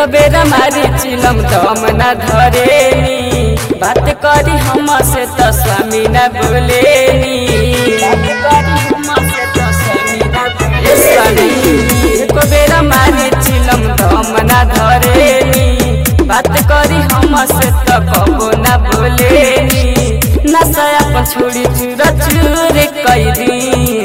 एको बेर मारी चिलम दम न धरेनी बात करी हम से त स्वामी न बोलेनी बात करी हमसे त स्वामी न बोले स्वामी एको बेर मारी चिलम दम न धरेनी बात करी हम से त कबो न बोलेनी नशा अपन छोड़ी चूर चूर कैदी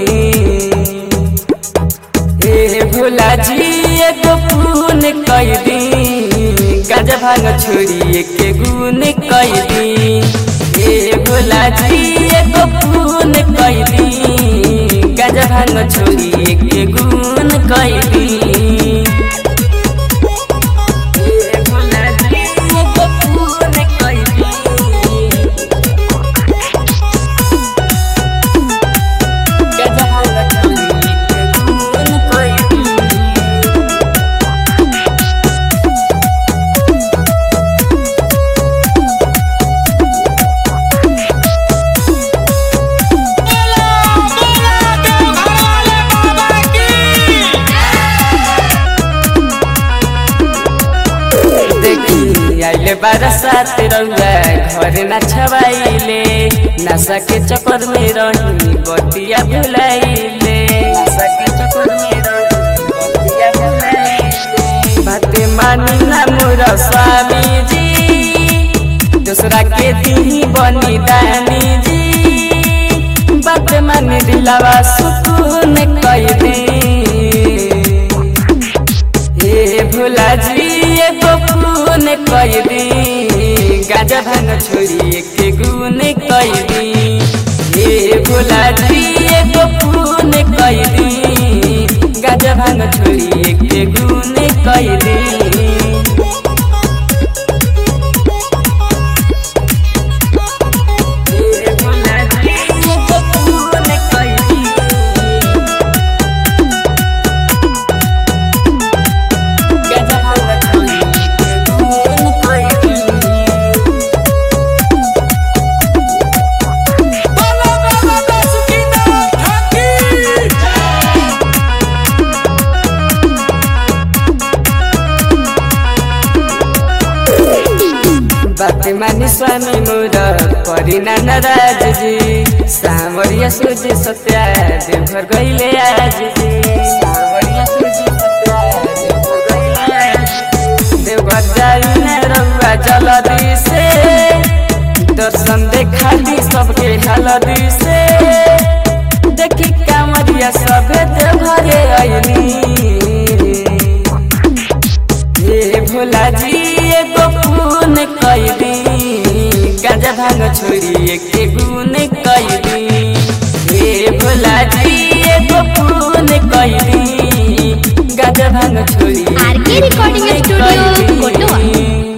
ए भोला जी एगो पून कैदी गाजा भांग छोड़ी एके गुन कैदी ए भोला जी एगो पून कैदी गाजा भांग छोड़ी एके गुन कैदी ए भोला जी एगो पून कैदी गाजा भांग छोड़ी एके गुन कैदी देखी आइले बरसात रउआ घर न छवाइले नशा के चक्कर में रही बतिया भुलाइले नशा के चक्कर में रही बतिया भुलाइले बाते मानी ना मोर स्वामी जी दूसरा के दी बनी दानी जी बात मानी दिलावा सुकून कई दी हे भोला जी एगो खून कैदी गाजा भांग छोड़ी एके गुन कैदी हे भोला जी एगो खून कैदी गाजा भांग छोड़ी एके गुन कैदी हे भोला जी एगो खून कैदी गाजा भांग छोड़ी एके गुन कैदी बात मानी स्वामी मोर परिना नाराज जी सावरिया सोझे सत्या देवघर गईले आज जी सावरिया सोझे सत्या देवघर गईले आज जी। देवघर जाई न रउआ जलदी से दर्शन देखा दी सबके हलदी से देखी कामरिया सभे देवघरे अइनी हे भोला जी एगो खून कैदी गाजा भांग छोड़ी एके गुन कैदी हे भोला जी एगो खून कैदी गाजा भांग छोड़ी आर के रिकॉर्डिंग स्टूडियो